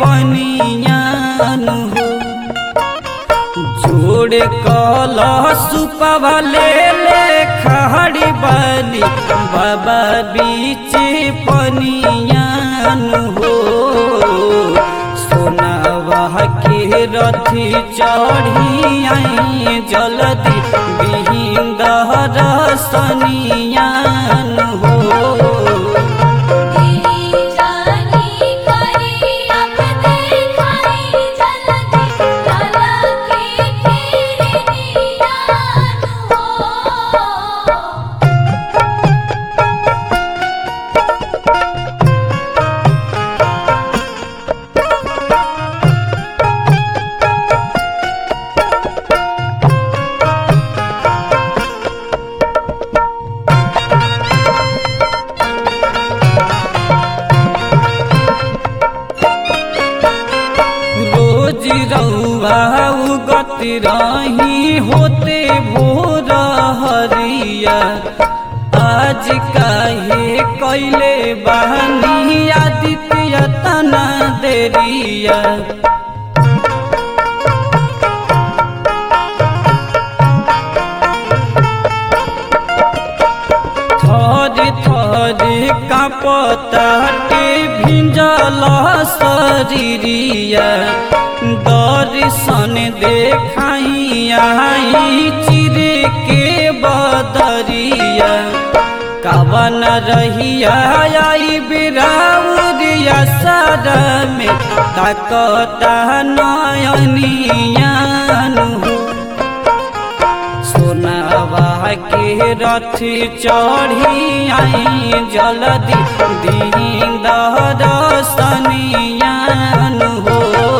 पनियान हो जोड़े कल सुपवा ले ले खड़ी बनी बाबा बीच पनियान हो सोनावा के रथी चढ़ी आई जल्दी बिहिंदर सनियान हो तेरी जानी करी अब देखाई जल्दी लाला के तेरे नियान हो रोज रउआ उगत रही होते भोर हरिया आज काहे कैले बहनी आदित्य तना देरिया थर थर कापताटे भिंजल शरीरिया दर्शन देखाई आई चिरे के बदरिया कवन रहिया आई बिराउरिया सर में ताकता नयनियान हो सोनावा के रथ चढ़ी आई जल्दी दीन सनियान हो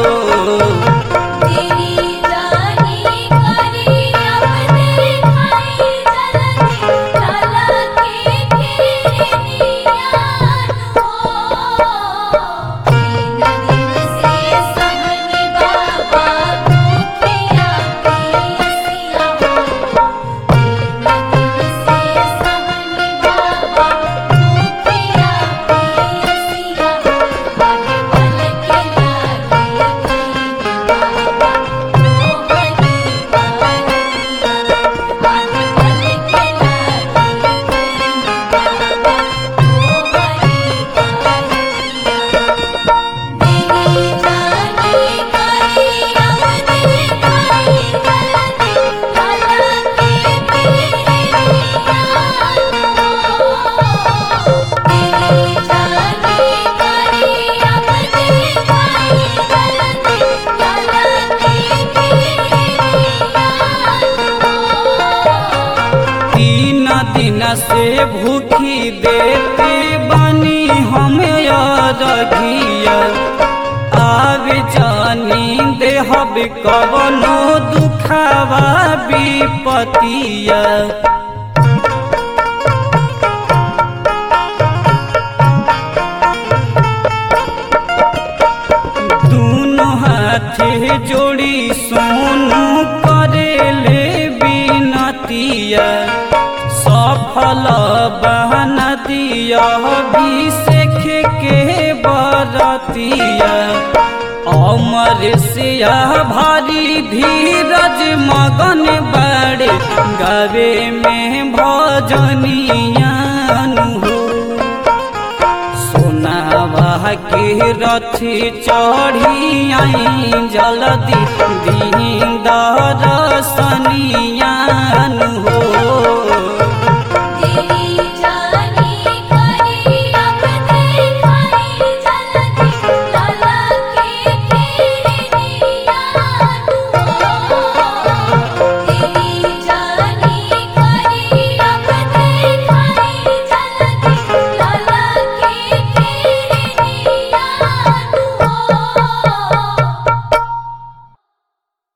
तेरी जानी करी अब देखाई जल्दी लाला के तेरे नियान हो तीन दिन से सहनी बाबा भूखिया पियसिया हो तीन दिन से सहनी बाबा भूखिया पियसिया आगे बल के लागे कहीं बाबा मोहनी बारिया आगे बल के लागे कहीं बाबा मोहनी बारिया तेरी जानी करी अब देखाई जल्दी लाला के तेरे नियान हो तेरी जानी करी अब देखाई जल्दी लाला के तेरे नियान हो तीन दिन से भूखी देते बनी हम रघिया आब जानी देहब कवनो दुखावा विपतिया दूनो हाथे जोड़ी सोनू करेले बिनतिया सफल बहन दिया अभिषेक के बरतिया अमर सिया भारी धीरज मगन बड़े गवे में भजनियान हो सोनावा के रथ चढ़ी आई जल्दी दीन दर्शनियान हो